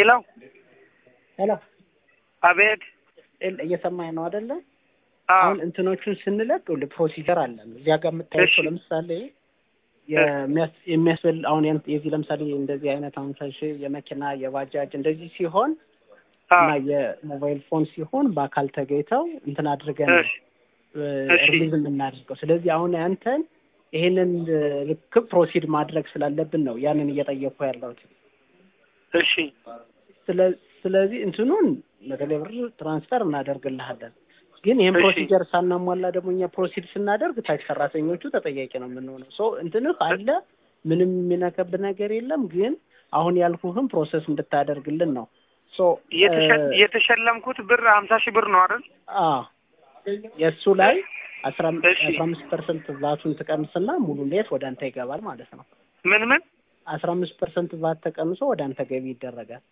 ሄሎ ሄሎ አቤት ኤል እየሰማኝ ነው አይደለ? አዎ አሁን እንትኖቹን ስንለቅ ፕሮሲጀር አለን እዚያ ጋር የምታያቸው እሺ። ለምሳሌ የሚያስ- የሚያስበል አሁን ያን- የዚህ ለምሳሌ እንደዚህ አይነት አሁን ሺህ የመኪና የባጃጅ እንደዚህ ሲሆን አዎ እና የሞባይል ፎን ሲሆን በአካል ተገኝተው እንትን አድርገን ነው እሺ እሺ። ሪሊዝ የምናደርገው። ስለዚህ አሁን ያንተን ይሄንን ልክ ፕሮሲድ ማድረግ ስላለብን ነው ያንን እየጠየኩ ያለሁት። እሺ ስለ- ስለዚህ እንትኑን በተለይ ብር ትራንስፈር እናደርግልሃለን። ግን ይህን እሺ። ፕሮሲጀር ሳናሟላ ደግሞ እኛ ፕሮሲድ ስናደርግ ታች ሰራተኞቹ ተጠያቂ ነው የምንሆነው። ሶ እንትንህ አለ ምንም የሚነከብ ነገር የለም። ግን አሁን ያልኩህም ፕሮሰስ እንድታደርግልን ነው። ሶ የተሸ- እ- የተሸለምኩት ብር ሀምሳ ሺህ ብር ነው አይደል? አዎ የእሱ ላይ አስራ እሺ። አምስት ፐርሰንት ቫቱን ትቀንስና ሙሉ ሌት ወደ አንተ ይገባል ማለት ነው። ምን ምን አስራ አምስት ፐርሰንት ቫት ተቀንሶ ወደ አንተ ገቢ ይደረጋል።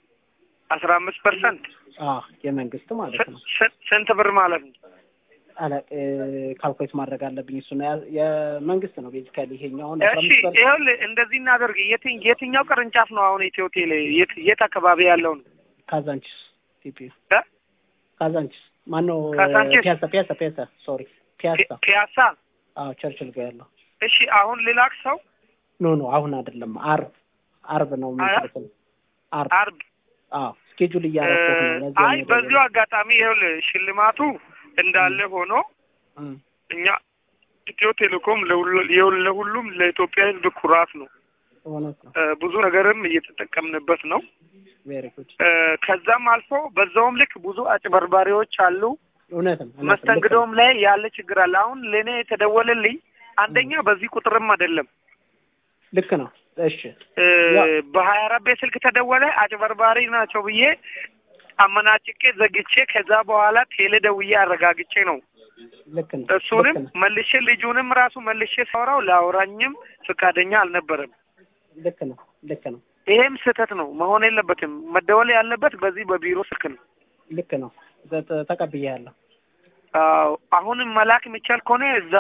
አስራ አምስት ፐርሰንት አዎ የመንግስት ማለት ነው። ስንት ብር ማለት ነው? አለ ካልኩሌት ማድረግ አለብኝ። እሱ ነው ያ- የመንግስት ነው ቤዚካሊ ይሄኛውን አስራ እሺ አምስት ፐርሰንት ይኸውልህ እንደዚህ እናደርግ። የትኝ የትኛው ቅርንጫፍ ነው አሁን ኢትዮ ቴሌ የት የት አካባቢ ያለው ነው? ካዛንቺስ ቲፒ እ? ካዛንቺስ ማነው? ካዛንቺስ? ፒያሳ ፒያሳ ፒያሳ ሶሪ ፒያሳ ፒ- ፒያሳ። አዎ ቸርችል ጋር ያለው እሺ አሁን ልላክ ሰው ኖ ኖ አሁን አይደለም አርብ አርብ ነው የሚልክል አርብ አርብ አዎ ስኬጁል እያደረኩት ነው ለዚህ አይ ነው በዚሁ አጋጣሚ ይኸውልህ ሽልማቱ እንዳለ ሆኖ እም፣ እኛ ኢትዮ ቴሌኮም ለሁሉ- የሁሉ- ለሁሉም ለኢትዮጵያ ሕዝብ ኩራት ነው። እውነት ነው እ፣ ብዙ ነገርም እየተጠቀምንበት ነው። ቬሪ ጉድ እ፣ ከዛም አልፎ በዛውም ልክ ብዙ አጭበርባሪዎች አሉ። እውነት ነው እውነት ነው። ልክ ነው። መስተንግዶም ላይ ያለ ችግር አለ። አሁን ለእኔ የተደወለልኝ አንደኛ በዚህ ቁጥርም አይደለም ልክ ነው እሺ እ፣ ያ- በሀያ አራት ቤት ስልክ ተደወለ። አጭበርባሪ ናቸው ብዬ አመናጭቄ ዘግቼ ከዛ በኋላ ቴሌ ደውዬ አረጋግጬ ነው ልክ ነው እሱንም ልክ ነው መልሼ ልጁንም ራሱ መልሼ ሳወራው ላውራኝም ፈቃደኛ አልነበረም። ልክ ነው ልክ ነው ይሄም ስህተት ነው፣ መሆን የለበትም። መደወል ያለበት በዚህ በቢሮ ስልክ ነው። ልክ ነው ተ- ተ- ተቀብያለሁ አዎ አሁንም መላክ የሚቻል ከሆነ እዛ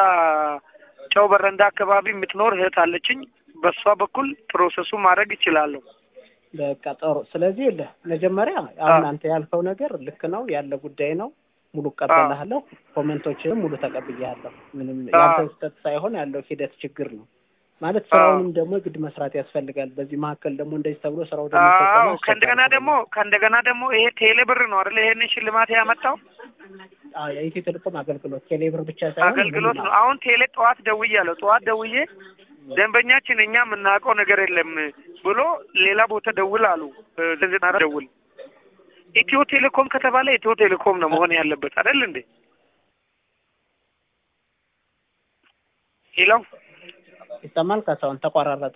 ጨው በረንዳ አካባቢ የምትኖር እህት አለችኝ። በእሷ በኩል ፕሮሰሱ ማድረግ ይችላለሁ። በቃ ጥሩ ስለዚህ የለ መጀመሪያ አሁን አዎ። አንተ ያልከው ነገር ልክ ነው ያለ ጉዳይ ነው ሙሉ እቀበላለሁ ኮሜንቶችንም ሙሉ ተቀብያለሁ ምንም አዎ። ያንተ ስህተት ሳይሆን ያለው ሂደት ችግር ነው ማለት ስራውንም ደግሞ ግድ መስራት ያስፈልጋል በዚህ መካከል ደግሞ እንደዚህ ተብሎ ስራው ደግሞ አዎ ፈጽሞ ከእንደገና አስቸጋሪ ደግሞ ከእንደገና ደግሞ ይሄ ቴሌ ብር ነው አይደለ? ይሄንን ሽልማት ያመጣው አዎ የኢትዮ ቴሌኮም አገልግሎት ቴሌብር ብቻ ሳይሆን አገልግሎት ምንም ነው። አሁን ቴሌ ጠዋት ደውያለሁ። ጠዋት ደውዬ ደንበኛችን እኛ የምናውቀው ነገር የለም ብሎ ሌላ ቦታ ደውል አሉ። ዘጠና አራት ደውል ኢትዮ ቴሌኮም ከተባለ ኢትዮ ቴሌኮም ነው መሆን ያለበት አይደል እንዴ? ሄሎ ይሰማል ካሳሁን ተቋራረጠ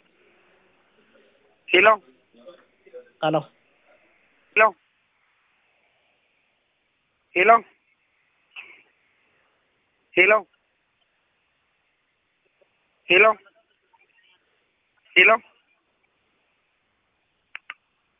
ሄሎ ቃሎ ሄሎ ሄሎ ሄሎ ሄሎ ሄሎ